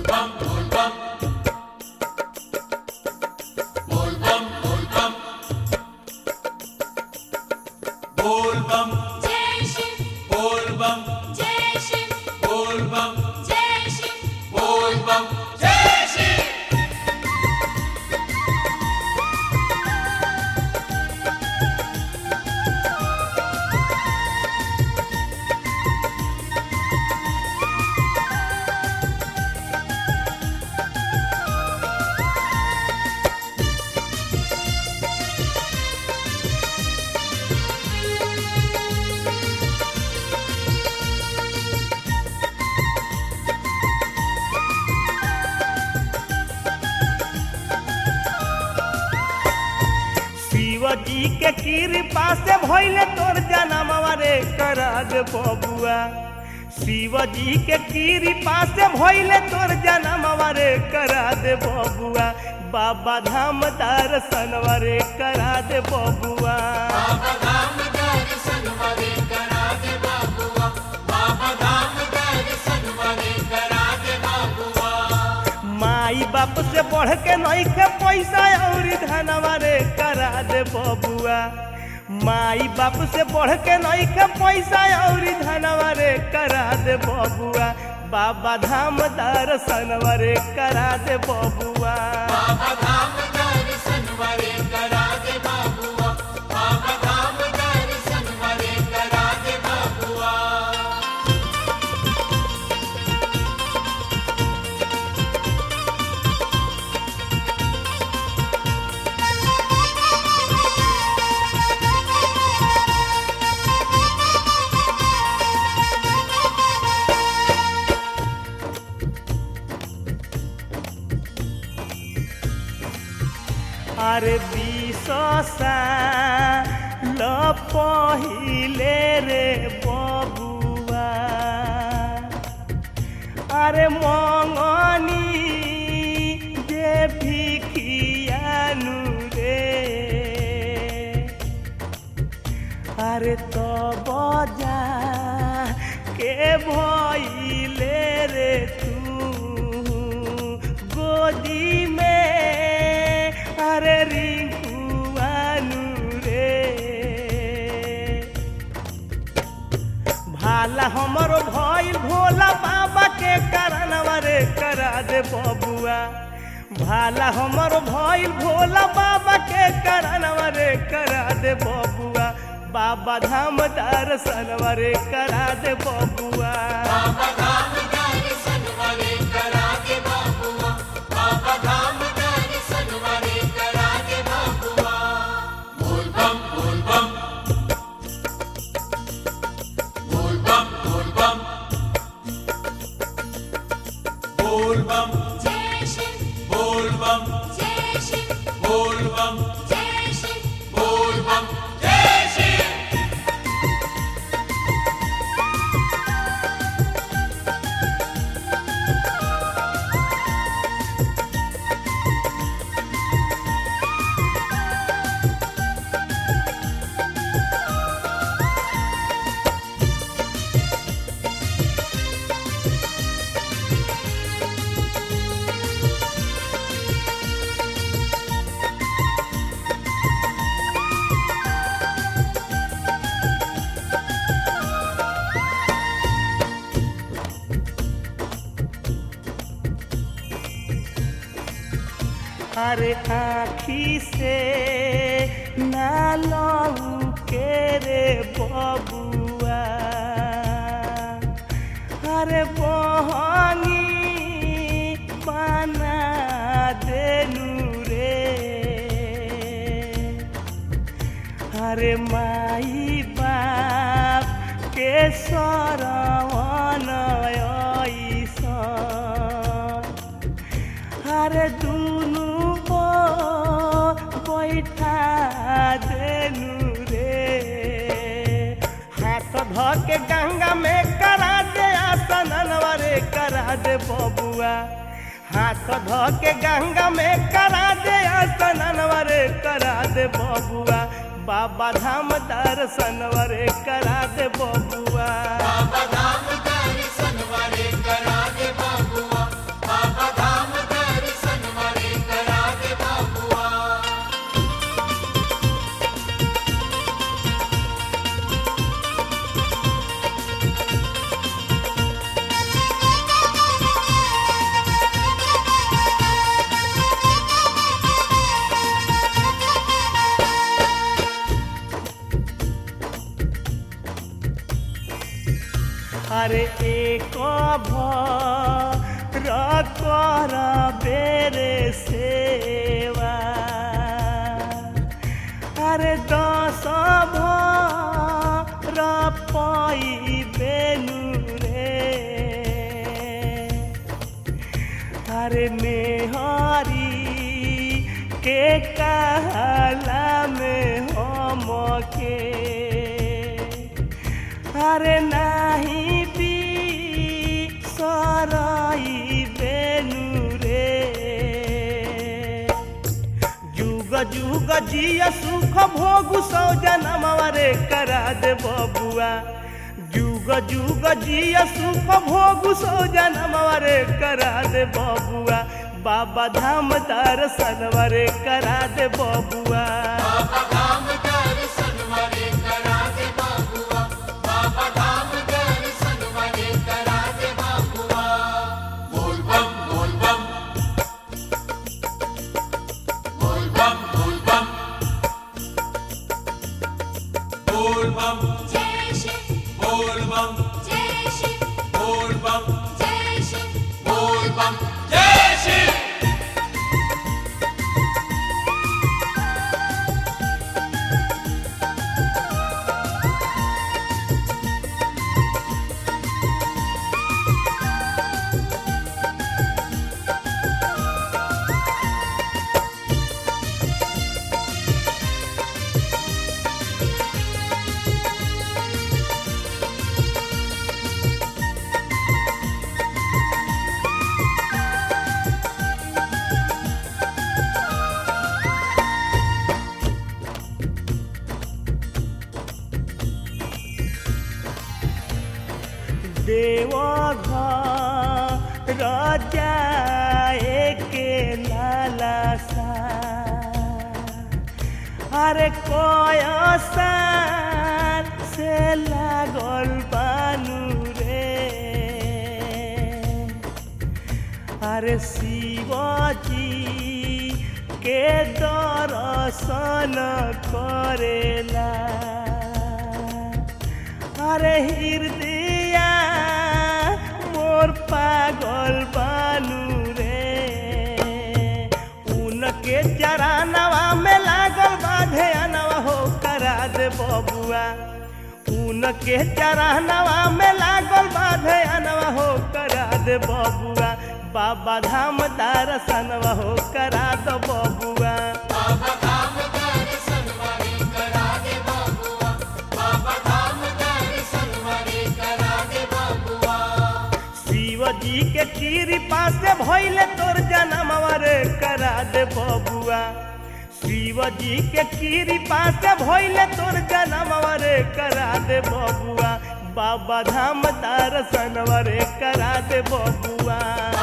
बोल बम जय शिव बोल बम जय शिव बोल बम जय शिव बोल बम जय श्री शिव जी के कृपा से भइले तोर जनमवा रे करा दे बबुआ शिव जी के कृपा से भइले तोर जनमवा रे करा दे बबुआ बाबा धाम दर्शनवा रे करा दे बबुआ बाबा धाम दर्शन वाले करा दे बाबुआ बाबा धाम दर्शन वाले करा दे बाबुआ माई बाप से बढ़ के नइखे पैसा और धनवा रे करा दे बबुआ माई बाप से बढ़ के नइखे पैसा और धनवा रे करा दे बबुआ बाबा धाम दर्शनवा रे करा दे बबुआ बाबा धाम दर्शन वाले करा दे बाबुआ बाबा धाम दर्शन वाले करा दे बाबुआ अरे विशसा ल पहिले रे बबुआ अरे मङनी जे भिखियानु रे अरे त बजा के भइले रे तू गोदी में अरे रिंकुआनु रे भाला हमरो भइल भोला बाबा के करनवा रे करा दे बबुआ भाला हमरो भइल भोला बाबा के करनवा रे करा दे बबुआ बाबा धाम दर्शनवा रे करा दे बबुआ बाबा धाम दर्शन वाले करा दे बाबुआ बाबा धाम दर्शन वाले करा दे बाबुआ बोल बम बोल बम बोल बम बोल बम बोल बम जय शिव बोल बम जय शिव बोल बम जय शिव बोल बम जय श्री अरे आखी से ना लऊ के रे बबुआ अरे बहनी बना देनु रे अरे माई बाप के सरवन ऐसा अरे दुनु को बैठा देनु रे हाथ ध के गंगा में करा दे आसनवा रे करा दे बबुआ हाथ ध के गंगा में करा दे आसनवा रे करा दे बबुआ बाबा धाम दर्शनवा रे करा दे बबुआ बाबा धाम दर्शन वाले करा दे बाबुआ बाबा अरे एक भर कर बेरे सेवा अरे दस भर पाई बेनु रे अरे मेहरी के कहला में हम के अरे नाही भी सराई बेनु रे जुग जुग जिया सुख भोग सौ जनमवा रे करा दे बबुआ जुग जुग जिया सुख भोग सौ जनमवा रे करा दे बबुआ बाबा धाम दर्शनवा रे करा दे बबुआ बाबा धाम दर्शन वाले करा दे बाबुआ बाबा धाम दर्शन वाले करा दे बाबुआ बोल बम बोल बम बोल बम बोल बम बोल बम जय शिव बोल बम जय शिव बोल बम जय शिव बोल बम जय शिव देव राजा के लाला सा अरे कोय सार से लागल बानू रे अरे शिवजी के दर्शन करेला अरे हृदय मोर पागल बानू रे उनके चरानवा में लागल बाधे अनवा हो करा दे बबुआ उनके चरानवा में लागल बाधे अनवा हो करा दे बबुआ बाबा धाम दर्शनवा हो करा दो बबुआ बाबा धाम दर्शन वाले करा दे बाबुआ बाबा धाम दर्शन वाले करा दे बाबुआ शिव जी के कृपा से भइले तोर जनमवा रे करा दे बबुआ शिव जी के कृपा से भइले तोर जनमवा रे करा दे बबुआ बाबा धाम दर्शनवा रे करा दे बबुआ